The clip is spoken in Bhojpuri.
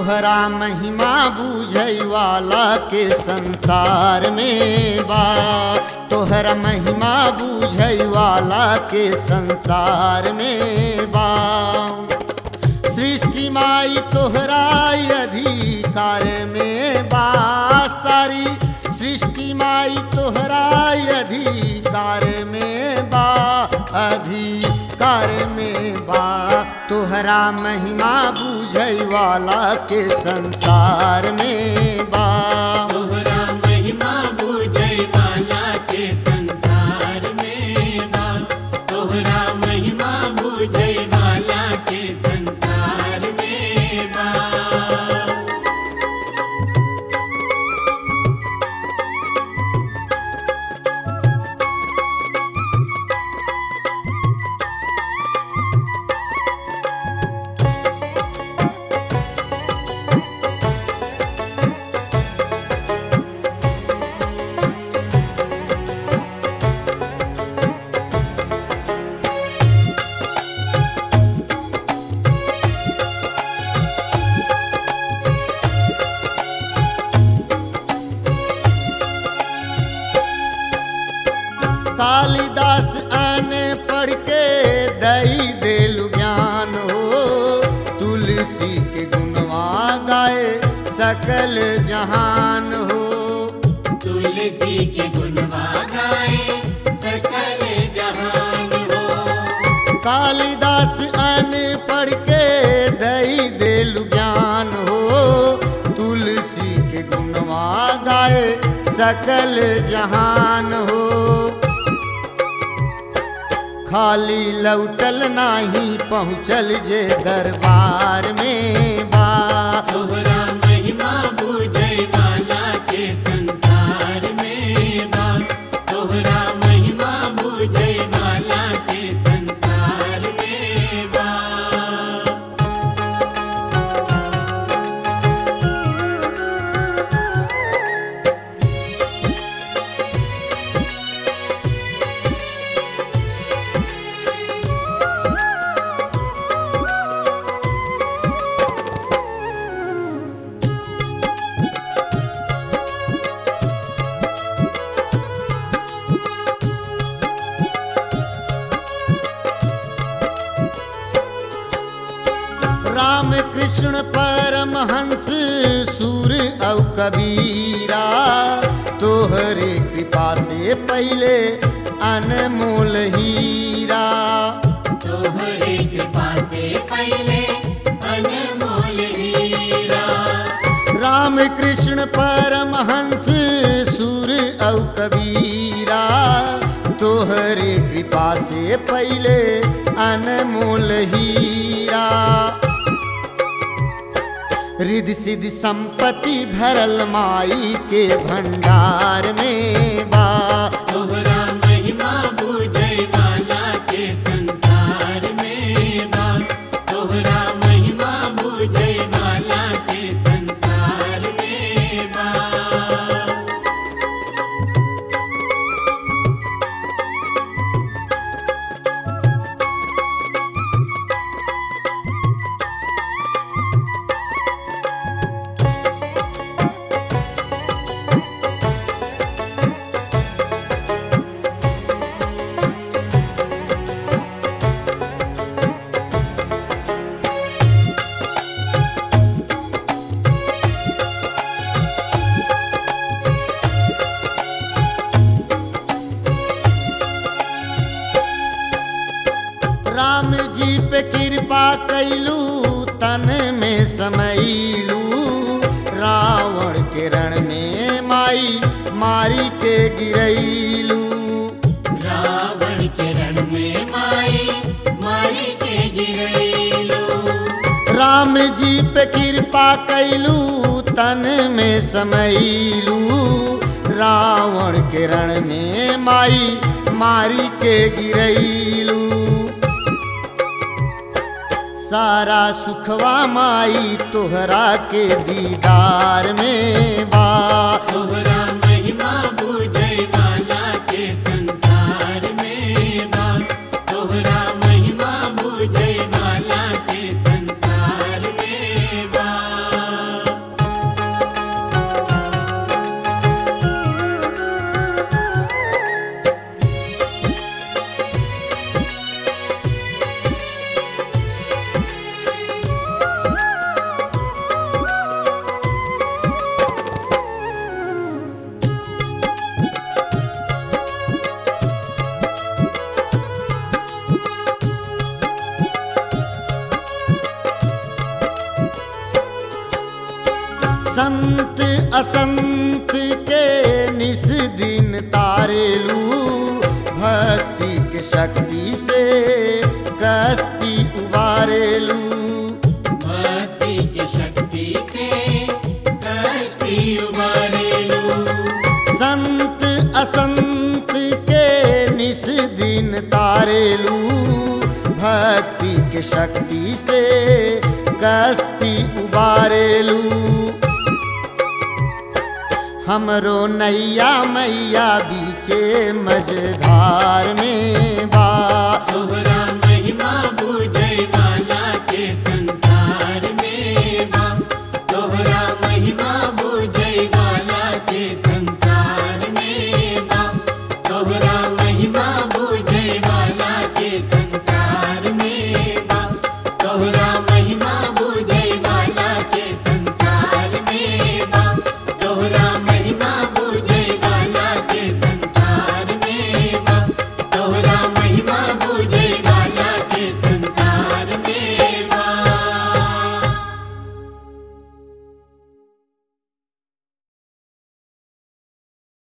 तोहरा महिमा बुझै वाला के संसार में बा तोहरा महिमा बुझै वाला के संसार में बा सृष्टि माई तोहरा अधिकार में बा सारी सृष्टि माई तोहरा अधिकार में बा अधिकार में बा तोहरा महिमा बुझै वाला के संसार में बा तोहरा महिमा बूझै वाला के संसार में बा तोहरा महिमा बूझै वाला के संसार में बा कालिदास आने पढ़ के दई देलु ज्ञान हो तुलसी के गुणवा गाए सकल जहान हो तुलसी के गुणवा गाए सकल जहान हो कालिदास आने पढ़ के दई देलु ज्ञान हो तुलसी के गुणवा गाए सकल जहान हो खाली लौटल नाही पहुँचल जे दरबार में बा तोहरा महिमा बूझै वाला के संसार में बा तोहरा महिमा बूझै वाला के संसार में बा राम कृष्ण परमहंस सूर औ कबीरा तोहरे कृपा से पहले अनमोल हीरा तोहरे कृपा से पहले अनमोल हीरा राम कृष्ण परमहंस सूर औ कबीरा तोहरे कृपा से पहले अनमोल हीरा रिद्धि सिद्धि संपत्ति भरल माई के भंडार में बा तोहरा महिमा बूझै वाला के संसार में बा तोहरा महिमा बूझै वाला के संसार में बा राम जी पे कृपा कैलू तन में समैलू रावण के रण में माई मारी के गिरैलू रावण के रण में माई मारी के गिरैलो राम जी पे कृपा कैलू तन में समैलू रावण के रण में माई मारी के गिरैलू सारा सुखवा माई तोहरा के दीदार में बा तोहरा महिमा बूझै वाला के संसार में बा तोहरा महिमा बूझै वाला के संसार में बा संत असंत के निस दिन तारेलू भक्ति के शक्ति से कस्ती उबारेलू भक्ति की शक्ति से कष्टी उबारेलू संत असंत के निस दिन तारेलू भक्ति के शक्ति से कस्ती उबारेलू हमरो नैया मैया बीचे मझधार में बा